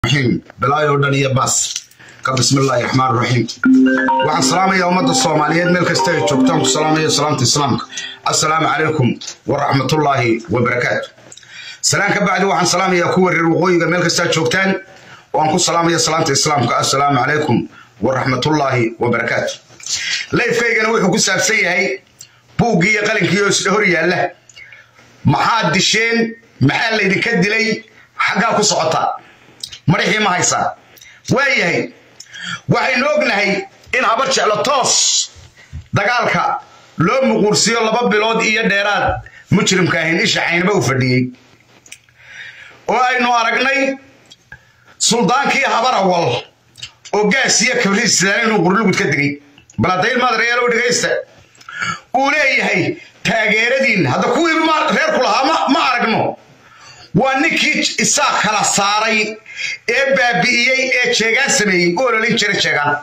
raxiim bilaayo dhan iyo baas ka bismillaahi raxmaan raxiim waxaan salaamaya ummadda soomaaliyeed meel kasta ay joogtaan ku salaamaya salaamta islaamka assalaamu calaykum waraxmatullaahi wabarakaatu salaan ka bacdi waxaan salaamayaa kuwa reer waqooyiga meel kastaa joogtaan waan ku salaamaya salaamta islaamka assalaamu calaykum waraxmatullaahi wabarakaatu layfkaygana wuxuu ku saabsan yahay buuggii iyo qalinkii oo isla hor yaalla maxaad disheen maxaa laydinka dilay xaggaa ku socotaa madaxii ma haysaa waayahay waxaynu ognahay in habar jeclo toos dagaalka loo muquursiiyo laba bilood iyo dheeraad mujrimka ahayn isha caynaba u fadhiyey oo aynu aragnay suldaankii habar awal oo gaas iyo kabriislaan inuu qurlugud ka digay baladayn maadreelo dhegaysta uu leeyahay taageeradiin hadda kuwii reerku lahaa ma aragno waa ninkii isaa kala saaray ee baabi'iyey ee jeegaan sameeyey u ololin jira jeegaan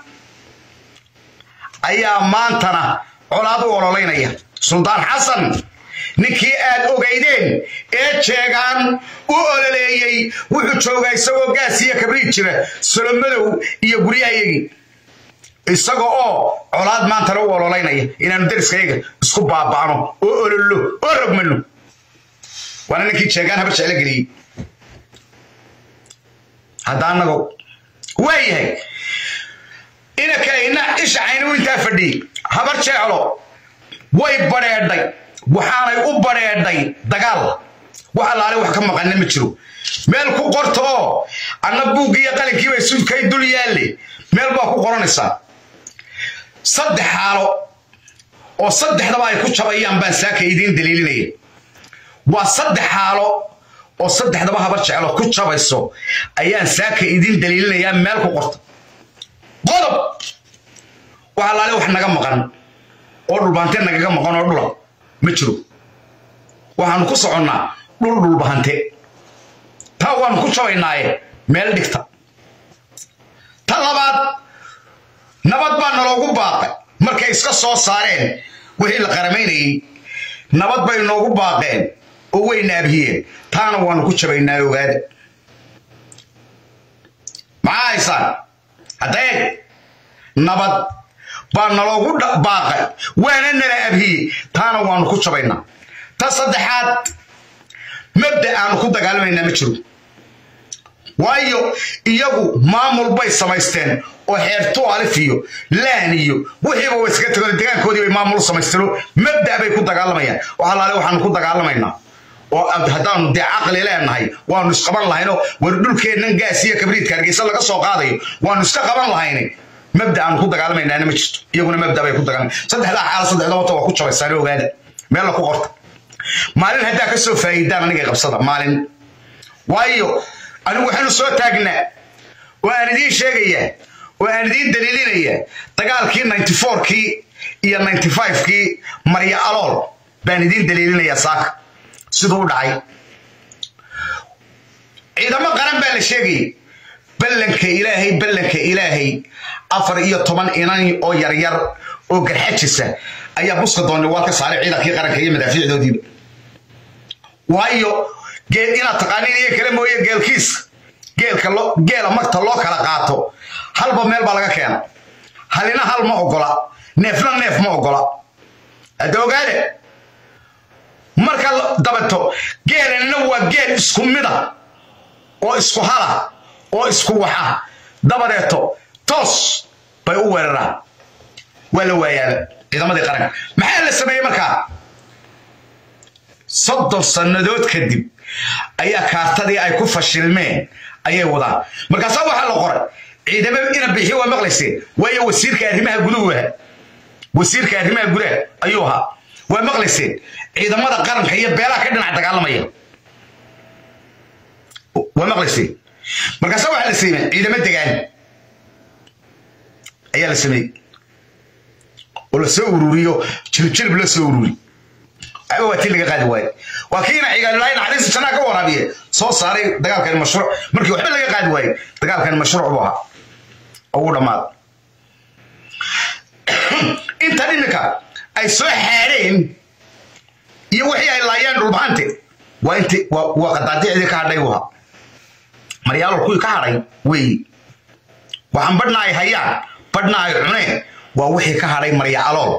ayaa maantana colaad u ololaynaya suldaan xasan ninkii aad ogaydeen ee jeegaan u ololeeyey wuxuu joogaa isagoo gaas iyo kabriid jira solomadow iyo guryahayagii isaga oo colaad maantana u ololaynaya inaanu dariskayaga isku baaba'no oo olollo oo rogmano waana ninkii jeegaan habar jeclo geliyey haddaanago waayahay inakayna isha caynu intaa fadhiyey habar jeclo way badheedhay waxaanay u badheedhay dagaal wax allaale wax ka maqanna ma jiro meel ku qorta oo anna buuggii iyo qalinkiiba sudkay dul yaalle meel baa ku qoranaysaa saddex xaalo oo saddexdaba ay ku jabayaan baan saaka idiin daliilinaya waa saddex xaalo oo saddexdaba habar jeclo ku jabayso ayaan saaka idiin daliilinayaa meel ku qorta qodob wax allaale wax naga maqan oo dhulbahante nagaga maqan oo dhula ma jiro waxaanu ku soconnaa dhul dhulbahante taa waanu ku jabaynaaye meel dhigta ta labaad nabad baa naloogu baaqay markay iska soo saareen wixii la qaramaynayey nabad bay noogu baaqeen oo way naabhiyeen taana waanu ku jabaynaa ogaada maxaa haysaan hadda eeg nabad baa naloogu baaqay waana nala abhiyey taana waanu ku jabaynaa ta saddexaad mabda aanu ku dagaalamaynaa ma jiro waayo iyagu maamul bay samaysteen oo xeertu alif iyo laan iyo wixiiba way iskaga tagoon degaankoodii bay maamul samaysteen oo mabda bay ku dagaalamayaan wax allaale waxaanu ku dagaalamaynaa oo haddaanu dee caqli leenahay waanu isqaban lahaynoo war dhulkeennan gaas iyo kabriidka hargeysa laga soo qaadayo waanu iska qaban lahayne mabda aanu ku dagaalamaynaana ma jirto iyaguna mabda bay ku dagaalamay saddexdaa xaala saddexda wata waa ku jabaysaan ogaada meella ku qorta maalin haddaa ka soo faa'iidaan aniga qabsada maalin waayo anigu waxaanu soo taagnaa oo aan idiin sheegayaa oo aan idiin daliilinayaa dagaalkii ninety fourkii iyo ninety fivekii marya alool baan idiin daliilinayaa saaka siduu u dhacay ciidamo qaran baa la sheegayay ballanka ilaahay ballanka ilaahay afar iyo toban inan oo yaryar oo garxajisa ayaa buska doonay waa ka saaray ciidankii qaranka iyo madaafiicdoodiiba waayo geel inaad taqaaniin iyo kale mooye geelkiiska geelka geela magta loo kala qaato halba meel baa laga keena halina hal ma ogola neefna neef ma ogola hadda ogaade marka dabato geelanna waa geel isku mida oo isku hala oo isku waxa dabadeeto toos bay u weeraraan waa la waayaaba ciidamadii qaranka maxaa la sameeyey markaa soddon sannadood kadib ayaa kaartadii ay ku fashilmeen ayay wadaan markaasaa waxaa la qoray ciidamo ina bixi waa maqlayseen waayo wasiirka arrimaha guduhu ahaa wasiirka arrimaha gudaha ayuu ahaa waa maqlayseen ciidamada qaranka iyo beelaha ka dhinac dagaalamaya waa maqlayseen markaasaa waxaa la sameeyey ciidamo degaan ayaa la sameeyey oo la soo ururiyo jilib la soo ururi waxba waa tii laga qaadi waaye waa kiina cigaalulahay naxariista jannaa ka waraabiye soo saaray dagaalkani mashruuc markii waxba laga qaadi waaye dagaalkani mashruuc buu ahaa ugu dhammaada intan iminka ay soo xaadheen iyo wixii ay laayeen dhulbahante waa inti waa qadaadicdii ka hadhay buu ahaa maryaalool kuwii ka hadhay weeye waxaan badhna ay hayaan badhna ay cuneen waa wixii ka hadhay maryacalool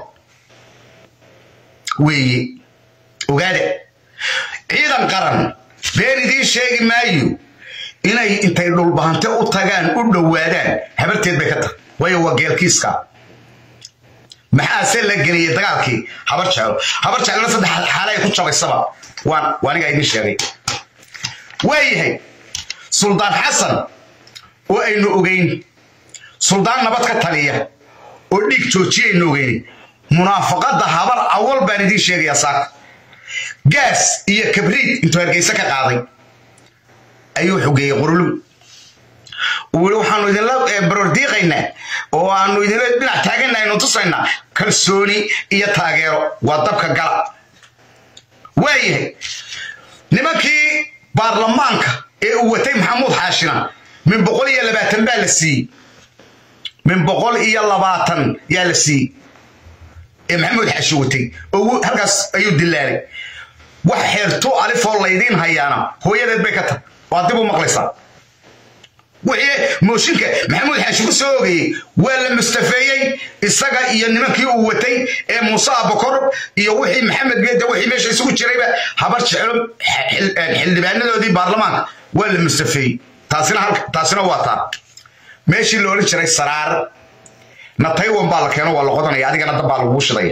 weeye ogaada ciidan qaran been idiin sheegi maayo inay intay dhulbahante u tagaan u dhowaadaan habarteed bay ka tahay waayo waa geelkiiska maxaase la geliyey dagaalkii habar jeclo habar jeclona saddex xaale ay ku jabaysaba waan waanigaa idiin sheegay waayahay suldaan xasan oo aynu ogeyn suldaan nabad ka taliya oo dhiig joojiyaynu ogeyn munaafaqadda habar awal baan idiin sheegayaa saaka gaas iyo kabriid intuu hargeysa ka qaaday ayuu xogeeyey qurulug uu waxaanu idinla barordiiqaynaa oo aanu idinla dhinac taaganna aynu tusaynaa kalsooni iyo taageero waa dabka gala waayahay nimankii baarlamaanka ee uu watay maxamuud xaashina min boqol iyo labaatan baa la siiyey min boqol iyo labaatan yaa la siiyey ee maxamuud xaashi watay oo halkaas ayuu dilaalay wax xeerto alifoo laydiin hayaana hooyadeed bay ka tahay waa dib u maqlaysaa wixii mooshinka maxamuud xaashi ku soo ogayey waa la mustafeeyey isaga iyo nimankii uu watay ee muuse abakor iyo wixii maxamed geeda wixii meesha isugu jirayba habar jeclo xildhibaanadoodii baarlamaanka waa la mustafeeyey taasina taasina waa taa meeshii la odhan jiray saraar na taiwan baa la keeno waa la qodanaya adigana dab baa lagugu shidaya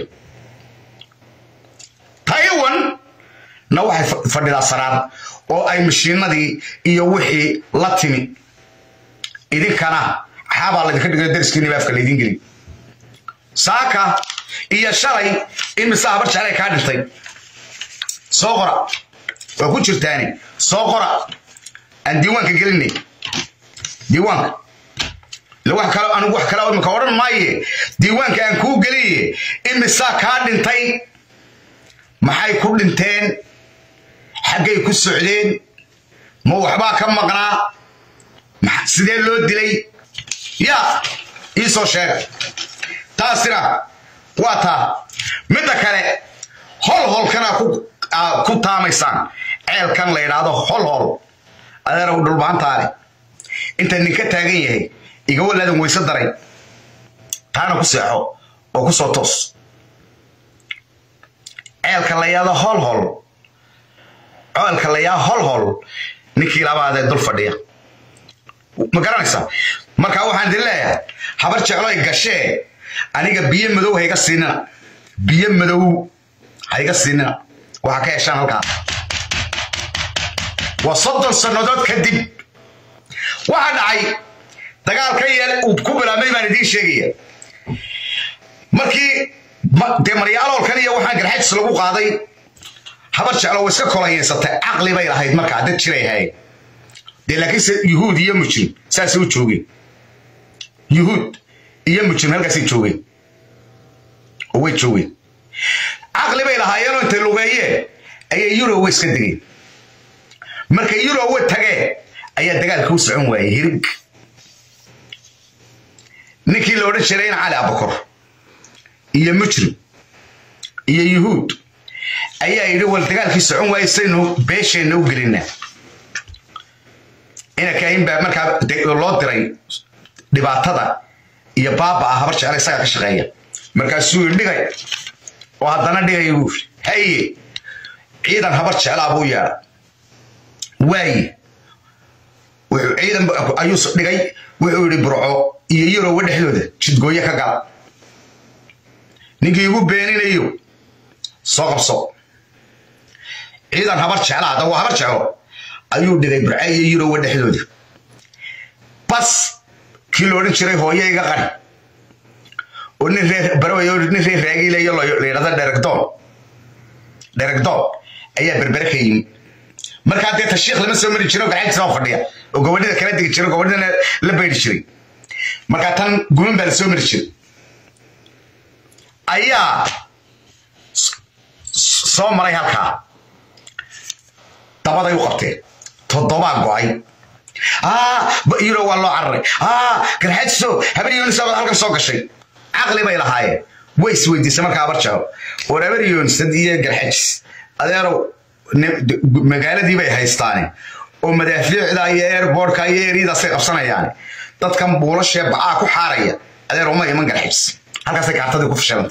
taiwan na waxay fadhidaa saraar oo ay mashiinadii iyo wixii la timi idinkana xaabaa laydinka dhigayo dariskiini baafka laydin geli saaka iyo shalay imise habar jeclay kaa dhintay soo qora waa ku jirtaani soo qora aan diiwaanka gelinay diiwaanka wax kale anigu wax kale imika odhan maaye diiwaanka aan kuu geliye imisaa kaa dhintay maxay ku dhinteen xaggay ku socdeen ma waxbaa ka maqnaa sidee loo dilay yaa ii soo sheega taasina waa taa midda kale hol holkana ku taamaysaan ceelkan la yidhaahdo hol hol adeerow dhulbaantaale inta ninka taagan yahay iga walaadan weyse daray taana ku seexo oo ku soo toos ceelka la yidhaahdo hol hol ceelka la yidhaahdo hol hol ninkii labaadee dul fadhiya ma garanaysaa marka waxaan idin leeyahay habar jecloy gashee aniga biyo madow hayga siinina biyo madow hayga siinina waxaa ka heshaan halkaa waa soddon sannadood kadib waxaa dhacay dagaal ka yeel uu ku bilaabmay baan idiin sheegaya markii dee maryaaloolkan iyo waxaan garxajis lagu qaaday habar jeclo way iska kolayeysatay caqli bay lahayd markaa dad jiray ahayd dee laakiinse yuhuud iyo mujrim saasay u joogeen yuhuud iyo mujrim halkaasay joogeen oo way joogeen caqli bay lahaayeenoo intay lugeeyeen ayay yurowe iska degeen markay yurowe tageen ayaa dagaalka u socon waayey hirig ninkii la odhan jiray in cali abakor iyo mujrim iyo yuhuud ayaa yidhi wal dagaalkii socon waayey saynu beesheenna u gelinaa inakahin baa markaa loo diray dhibaatada iyo baaba ah habar jecla isagaa ka shaqeeya markaasuu yidhi dhigay oo haddana dhigay buu haye ciidan habar jeclaa buu yeedha waaye wuxuu ciidan ayuu dhigay wuxuu yidhi burco iyo yurowa dhexdooda jidgooye ka gala ninkii igu beeninayo soo qabso ciidan habar jeclaa hadda waa habar jeclo ayuu dhigay burca iyo yurowa dhexdooda bas kii lo odhan jiray hooye iga qari oo nin reer baraway oo nin reer raagiilayo la yidhahda dheregdoon dheregdoon ayaa berbere ka yimi markaa dee tashiikh lama soo mari jiro gacantiisa oo fadhiya oo gobadhida kala digi jiro gobadhidana la bayri jiray markaa tan guman baa la soo mari jiray ayaa soo maray halkaa dabaday u qabteen toddobaa go'ay yuro waa loo cararay garxaajiso habar yoonisa baad halkan soo gashay caqli bay lahaayeen way isweydiisay markaa habar jeclo war habar yoonisad iyo garxaajis adeerow magaaladii bay haystaane oo madaafiicda iyo airbortka iyo eryadaasay qabsanayaan dadkan buulashee bacaa ku xaaraya adeer uma iman garxibs halkaasay kaartadii ku fashilanta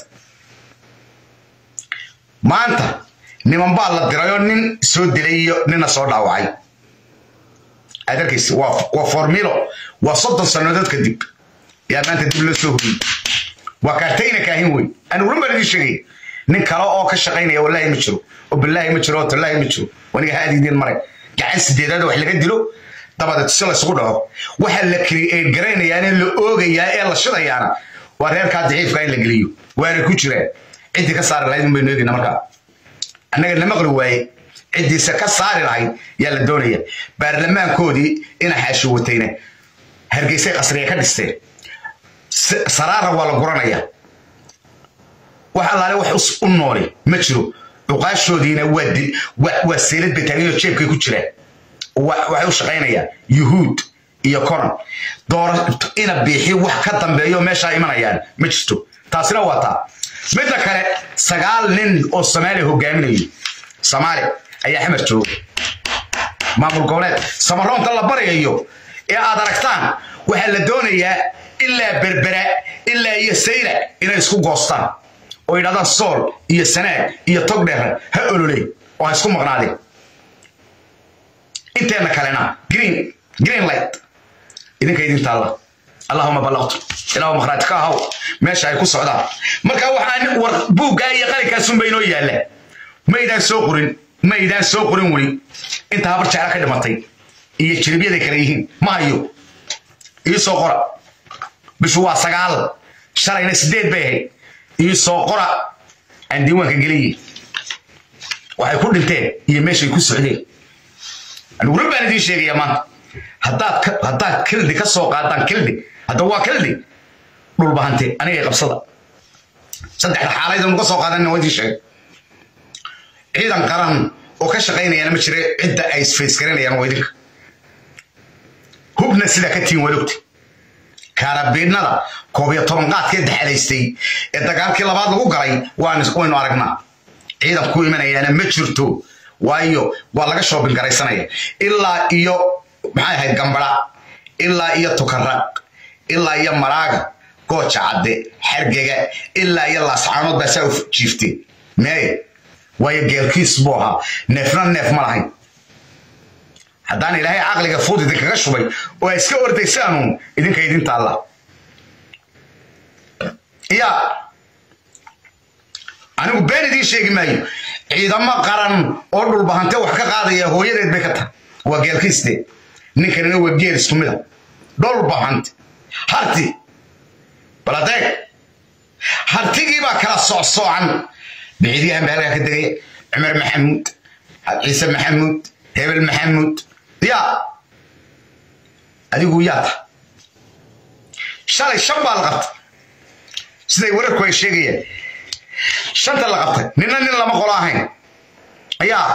maanta niman baa la dirayoo nin soo dilay iyo nina soo dhaawacay aad arkaysa waa formilo waa soddon sannadood kadib yaa maanta dib loo soo huriyey waa kaartayna kaahin wey aan uran baan idiin sheegaya nin kale oo ka shaqaynaya wallaahi ma jiro oo billaahi ma jiro oo tallaahi ma jiro waniga haadiidin maray gacan sideedaad wax laga dilo dabadeed si laysugu dhaco waxa la create garaynayaane la oogayaa ee la shidayaana waa reerkaa daciifka in la geliyo waana ku jiraan ciddii ka saari lahayd unbaynu eegayna markaa annaga na maqli waaye ciddiisa ka saari lahayd yaa la doonaya baarlamaankoodii ina xaashi watayna hargeysay qasriga ka dhisteen saraara waa la guranaya wax allaale wax u nooli ma jiro cuqaashoodiina waa seelad bay taaganyoo jeebkay ku jiraan waxay u shaqaynayaan yuhuud iyo conan doora ina biixi wax ka dambeeyo meeshaa imanayaan ma jirto taasina waa taa midda kale sagaal nin oo soomaaliya hogaaminayo soomaali ayaa xamar jooga maamul goboleed samaroonta la baryayo ee aad aragtaan waxaa la doonayaa ilaa berbera ilaa iyo sayra inay isku goostaan oo yidhahdaan sool iyo sanaag iyo togdheer ha ololey oo ha isku maqnaadeen inteena kalena green green light idinka idin taalla allahuma ballaqtu ilaahu makhraati ka ahaw meesha ay ku socdaan marka waxaan war buuggaa iyo qalinkaasunba inoo yaalla maydaan soo qorin maydaan soo qorin weli inta habar jecla ka dhimatay iyo jiribyaday kale yihiin ma hayo ii soo qora bishu waa sagaal shalayna sideed bay ahayd ii soo qora aan diiwaanka geliye waxay ku dhinteen iyo meeshay ku socdeen anuguna baan idiin sheegaya maanta haddaad haddaad kildi ka soo qaadaan kildi hadda waa kildi dhulbahante aniga qabsada saddexda xaalayda nuga soo qaadan waa idiin sheegay ciidan qaran oo ka shaqaynayana ma jira cidda ay isfaysgaranayaan waa idinka hubna sidaa ka tiin wadogta kaarabiidnada koob iyo toban qaadkee daxalaystay ee dagaalkii labaad lagu galay waynu aragnaa ciidan ku imanayaana ma jirto waayo waa laga shoobin garaysanaya ilaa iyo maxay ahayd gambara ilaa iyo tukaraq ilaa iyo maraaga gooja cadde xargega ilaa iyo laascaanood baa saa u jiifteen meeye waayo geelkiis buu ahaa neefna neef ma lahayn haddaan ilaahay caqliga fuud idinkaga shubay oo ay iska ordaysaanuun idinka idin taalla yaa anigu been idiin sheegi maayo ciidamo qaran oo dhulbahante wax ka qaadaya hooyadeed bay ka tahay waa geelkiiste ninkanina waa geel isku mida dhulbahante harti baladeeg hartigii baa kala socsoocan biciidyahan baa halkaa ka degaya cumar maxamuud ciise maxamuud hebel maxamuud yaa adigu yaa ta shalay shan baa la qabtay siday wararku ay sheegayaan shanta la qabtay nina nin lama qolo ahayn yaa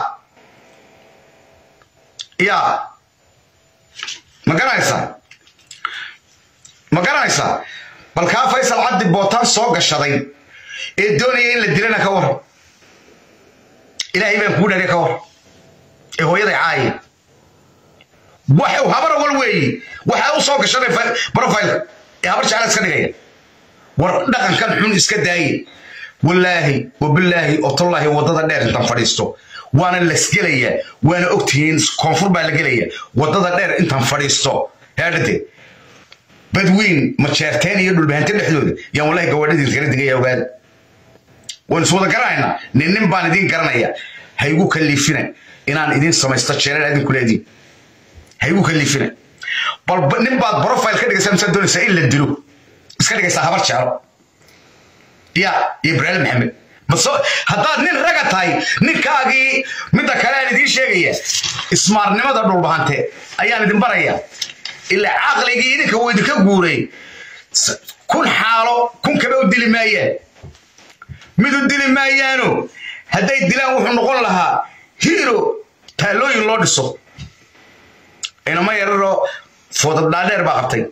yaa ma garanaysaa ma garanaysaa bal kaa faysal cabdi bootaan soo gashaday ee doonaya in la dilana ka war ilaahay baan kuu dhariya ka war ee hooyaday caaya waxuu habar awal weeye waxaa u soo gashaday profile ee habar jecla iska dhigaya war dhaqankan xun iska daaye wallaahi wabilaahi otollaahi waddada dheer intaan fadhiisto waana lasgelayaa waana ogtihiin koonfur baa la gelaya waddada dheer intaan fadhiisto heedhade badweyn majeerteen iyo dhulbahante dhexdooda yaan wallahi gawaadhadii kala digaya ogaada waan is wada garanaynaa nin nin baan idiin garanaya ha igu kaliifina inaan idiin samaysto jeerar adinku leediin ha igu kaliifina bal nin baad profile ka dhigaysaa misaad doonaysaa in la dilo iska dhigaysaa habar jeclo ya ibraahim maxamed maso haddaad nin raga tahay ninkaagii midda kale aan idiin sheegaya ismaarnimada dhulbahante ayaan idin baraya ilaa caqligii idinka wuu idinka guuray kun xaalo kun kaba u dili maayaan mid u dili maayaano hadday dilaan wuxuu noqon lahaa hiiro taalooyin loo dhiso inama yararoo foodad dhaadheer baa qabtay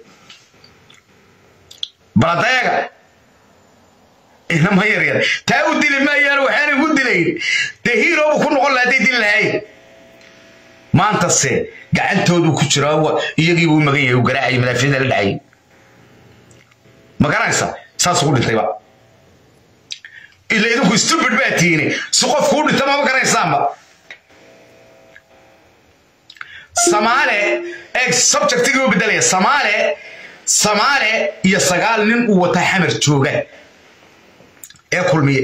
baladeega inama yaryar taa u dili maayaan waxaanay ku dilayn dee hiiroobu ku noqon lahaa hadday dili lahayn maantase gacantoodu ku jira iyagiibuu u magan yahay uu garaacayay madaafiicda la dhacayay ma garanaysa saas ugu dhintayba ila idinku stupid baa tihiine si qofku u dhinta mama garanaysaanba samaale eeg subjectigii u bedelaya samaale samaale iyo sagaal nin uu wata xamar jooga ee kulmiye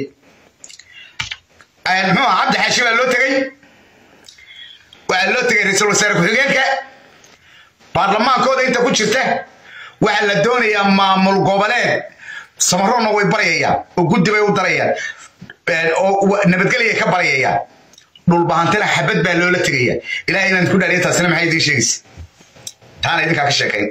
muxuu aha cabdi xaashi baa loo tegey waxaa loo tegay ra-iisul wasaare ku-xigeenka baarlamaankooda inta ku jirta waxaa la doonayaa maamul goboleed samaroonna way baryayaan oo guddi bay u darayaan oo nabadgelyay ka baryayaan dhulbahantina xabad baa loola tegaya ilahay inaan ku dhaariya taasina maxay idiin sheegaysa taana idinkaa ka sheekayn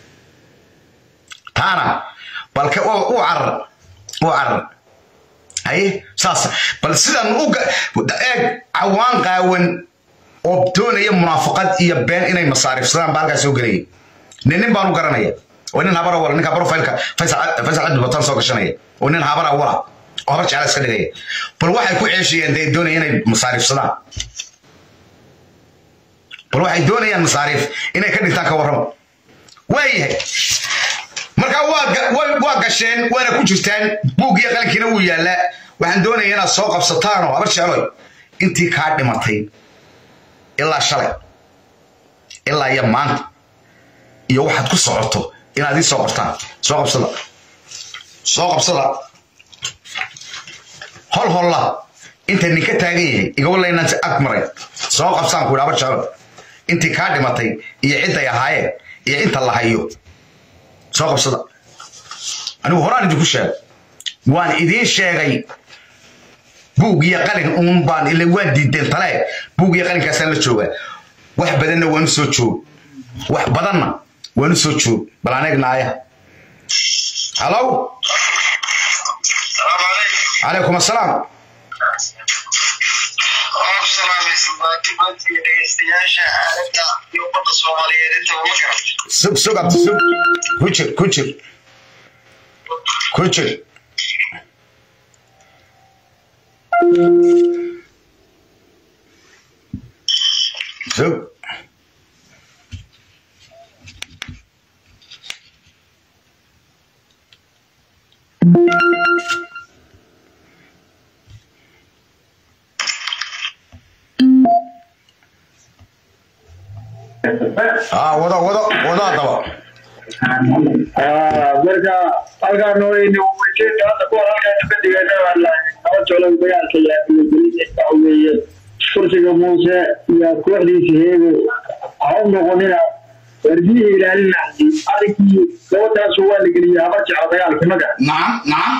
taana balka u carar u carar haye saas bal sidan u eeg cawaan qaawan oo doonaya munaafaqad iyo been inay masaarifsadaan baa halkaa soo gelaya nin nin baan u garanaya oo nin habara wala ninka profilka faysal cabdi batan soo gashanaya oo nin habara wala oo habar jecla iska dhigaya bal waxay ku ceeshayeen dee doonaya inay masaarifsadaan bal waxay doonayaan masaariif inay ka dhintaan ka warrama waayahay marka waa gasheen waana ku jirtaan buuggiyo qalinkiina wuu yaallaa waxaan doonaya inaad soo qabsataanoo habar jecloy intii kaa dhimatay ilaa shalay ilaa iyo maanta iyo waxaad ku socoto inaad ii soo qortaan soo qabsada soo qabsada hol holla inta ninka taagan yahay igawala inaan ag maray soo qabsaan ku yidhi habar jeclo intii kaa dhimatay iyo cidday ahaayeen iyo inta la hayo soo qabsada anigu horaan idinku sheegay waan idiin sheegay buug iyo qalin uun baan ila waan diideen tale buug iyo qalinkaasaan la joogaa wax badanna waanu soo joog wax badanna waanu soo joog bal aneegnaaya halow calaykum assalaam sug sug abti sug ku jir ku jir ku jir sug ah wado wado wado haddaba marka halkaan weyne ujeeda hadda kuwan halkaan ka digayna laba jolo dagaalka yaaweye kursiga muuse iyo kooxdiisa heego ha u noqonina wardiyihii ilaalina adinkii gabadhaasu waa la geliyey habar jeclo dagaalkii maga nacam nacam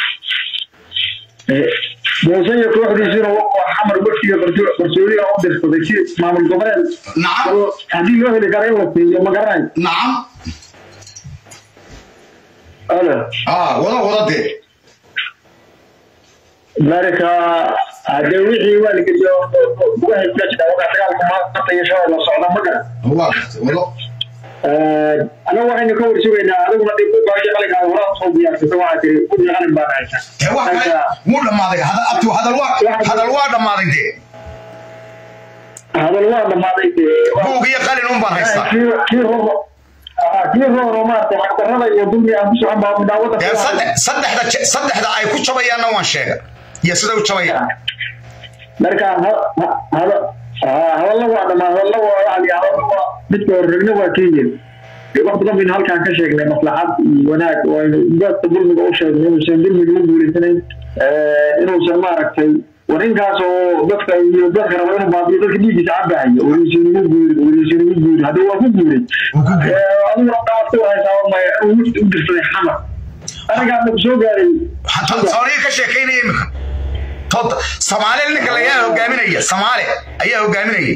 muuse iyo kooxdiisuna waa xamar wafdiga qarsoodiga u dirsaday si maamul goboleed nacam haddii loo heli kara in la siiyo ma garanayo nacam alo ah wado wado dee marka hadee wixii waa la geliyo gudaha kula jira wakaa dagaalka maanta iyo shalay la socda ma garan waa wado anagu waxaynu ka warsugaynaa adiguna dib u baashay qalinkaa horaa soo diyaarsata waxaa tiri guddiga qalin baan haysaa ee wax kale wuu dhammaaday hadal abti hadal waa hadal waa dhammaaday dee hadal waa dhammaaday dee buug iyo qalin un baan haystaa kii kii roro kii roro maarata xaqdarrada iyo dulmi aan ku socon baa daawada dee saddex saddexda je- saddexda ay ku jabayaanna waan sheega iyo sida u jabayaan marka hadalla waa dhamaa hadalla waa yani hadalla waa midka horregna waa kenyan dee wax badan baynu halkaan ka sheegnay maslaxad iyo wanaag oo aynu dadka dulmiga u sheegnay inuusan dulmiga u guulaysanayn inuusan maaragtay war inkaas oo dadka iyo dadka raba inuu baabiyo dadka dhiiggiisa cabahayo weliisan ugu guuri weliisan ugu guuri haddii waa ku guuray adiguna daawad ku haysaa maya inuu wifti u dirsaday xamar anagaa ku soo gaaray sooniga ka sheekaynaya imika tood soomaali ninka layaa hogaaminaya soomaali ayaa hogaaminayay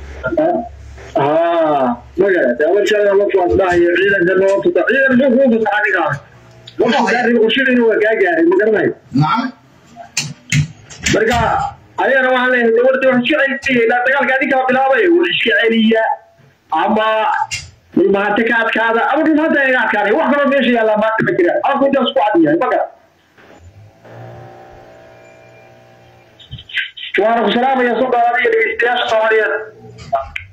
haa maga daawashada la faasdahayo ciidanka loo tuta ciidan muxuu kuu fasaxa ninkaas wuxuu gaaray qorshadayna waa kaa gaaray ma garanayo nacam marka ayagana waxaan leeyahay dowladda wax iska celiya ilaa dagaalka adinkaa bilaabay war iska celiya ama dhulmahante ka adkaada ama dhulmahanta inaga adkaaday wax kaloo meesha yaallaa maanta ma jira afku intaas ku cad yahay maga waana ku salaamaya soo dhawaada iyo dhegeystayaasha soomaaliyeed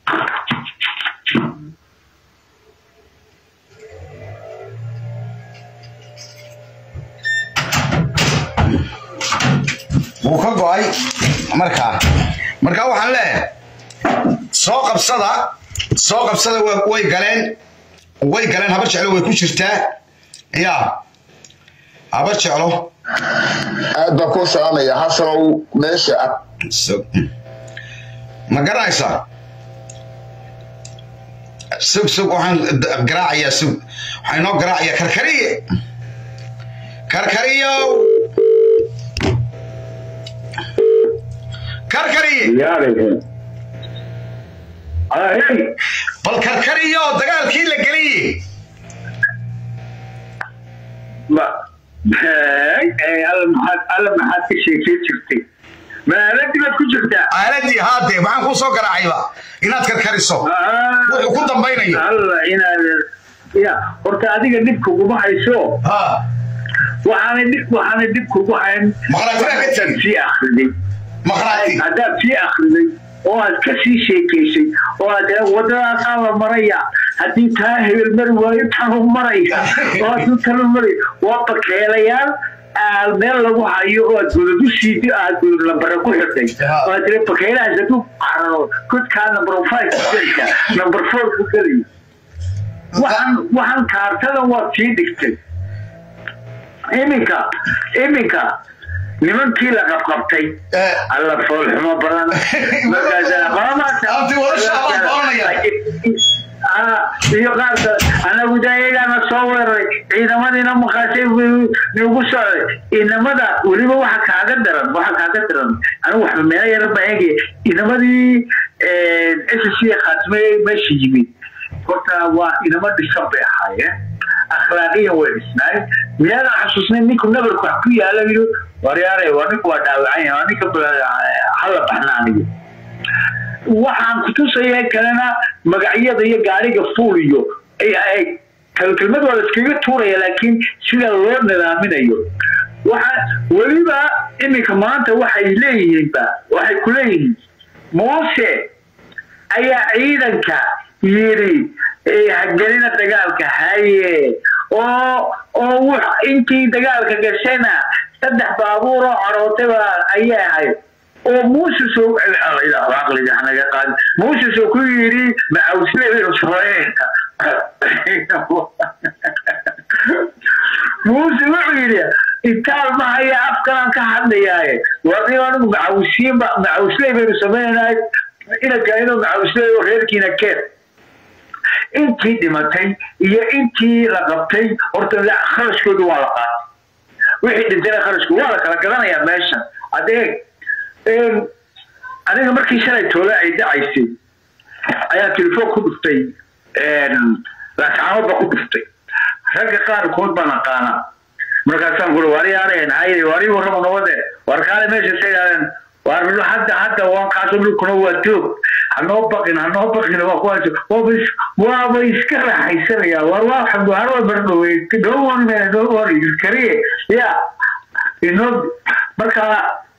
wuu ka go'ay markaa markaa waxaan leeyahay soo qabsada soo qabsada wa- way galeen way galeen habar jeclo way ku jirtaa ya habar jeclo aad baan kuu salaamaya xasanow meesha ah sug ma garanaysaa sug sug waxaan d- garaacayaa sug waxaa inoo garaacayaa karkariye karkariyow karkariye yaarayhe ahey bal karkariyo dagaalkii la geliye ma alla maxaad alla maxaad ka sheekay jirtay maaladii baad ku jirtaa aaladii haadee maxaan kuu soo garaacayba inaad karkariso wuxuu ku dambaynayo alla inaad ya horta adiga dhib kuguma hayso ha waxaanay dhib waxaanay dhib kugu hayn Maqlaatida ka Haddaad tegi. sii akhriday maqraati haddaad sii akhriday oo aad ka sii sheekaysay oo aad tira wadadaasaa la maraya haddii taa hebel mari waayo tanu maraya oo hadduu tanu maraya waa bakeelayaal aad meel lagu hayo oo aad godad u siidi aad godad lambare ku xirtay oo aad tira bakeelahaas hadduu cararo godkaa number five ku gelaya number four ku gelaya waxaan waxaan kaartada waad sii dhigtay iminka iminka nimankii la qabqabtay Eh. alla foolxumo badan markaasana qolamaata Abdi, wali shacabaan doonaya. Ah, iyo qaarka anagu dayagana soo weeraray ciidamadiina maqaashay nagu socday inamada weliba waxa kaaga daran waxa kaaga daran anigu waxba meelo yara baa eegaya inamadii s c khaatime meesha yimid horta waa inamo dhisan bay ahaayeen akhlaaqiyan way dhisnaay miyaadan xasuusnay ninku nabarku wax ku yaala yidhi waryaare waa ninku waa dhaawacan yahay waa ninka hala baxnaaniyo waxaan kutusaya kalena magacyada iyo gaariga fuul iyo kelkelmad waa la iskaga tuuraya laakiin sida loo nidaaminayo waxa weliba iminka maanta waxay leeyihiinba waxay ku leeyihiin moose ayaa ciidanka yidhi hagelina dagaalka haye oo oo wux intii dagaalka gashayna saddex baabuur oo corootayba ayay ahayd oo muuses aqligaanaga qaad muuses oo ku yidhi macawsleeyo sareenka muuse wuxuu yidhi itaal ma haya afkalaan ka hadlayaaye warniyo anigu macawsiinba macawsley baynu samaynaynaa inaka inuu macawsley oo reerkiina keen intii dhimatay iyo intii la qabtay horta kharashkoodu waa la qaatay wixii dhintayna kharashku waa la kala gadanayaa meeshan adeeg aniga markii shalay toole ay dhacaysay ayaa telefoon ku dhuftay laascaanood baa ku dhuftay ragga qaarkood baan aqaanaa markaasaan kuri waryaareen haye wari warrama nabade war kaale meesha sayaaden war hadda hadda waan kaaso dhulkuna waa toog hanoo baqin hanoo baqin waa kuwaas waaba waaba iska raaxaysanaya war waa harwa bardhowey dhowon dhowon kariye ya inoo marka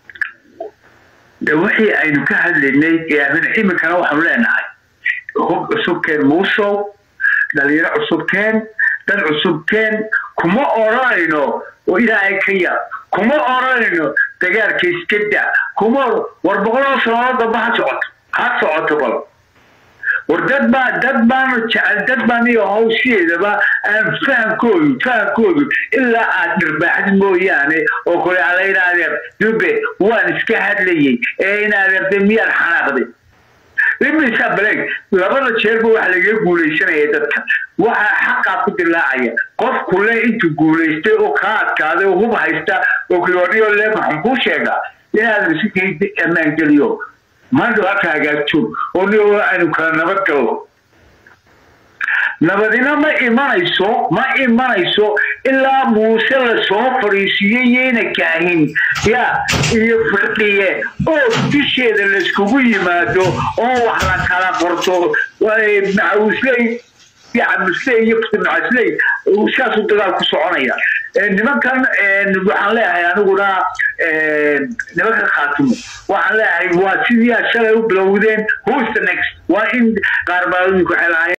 de wixii aynu ka hadlaynay iminkana waxaanu leenahay hub cusubkeen muusow dhalinyaro cusubkeen dad cusubkeen kuma odhanayno oo ilaahay ka yar kuma odhanayno dagaalka iska da kuma war boqoloo sanood damba ha socoto ha socoto bal war dad baa dad baanu jecel dad baan iyo hawsheedaba aan fahamkoodu fahamkoodu ilaa aad dhirbaaxd mooyaane oo kule ala inaadeer dube waan iska hadlayay ee inaadeer de miyaad xanaaqday imisa baleg labada jeerba waxa lagaga guulaysanaya dadka waxaa xaqaa ku dilaacaya qof kule intuu guulaystay oo kaa adkaaday oo hub haysta oo kiloniyo le maxaan kuu sheegaa inaadan si ammaan geliyo maanta halka hagaagto oo ni aynu kala nabad galno nabadina ma imanayso ma imanayso ilaa muuse lasoo fadhiisiiyey yayna kaahin ya iyo firdhiye oo dusheeda layskugu yimaado oo wax la kala qorto macawisley camusley iyo macasley saasuu dagaal ku soconaya nimankan waxaan leeyahay aniguna nimanka khaatumo waxaan leeyahay waa sidii aad shalay u bilowdeen who's the next waa in qaar baa waxay lahaayeen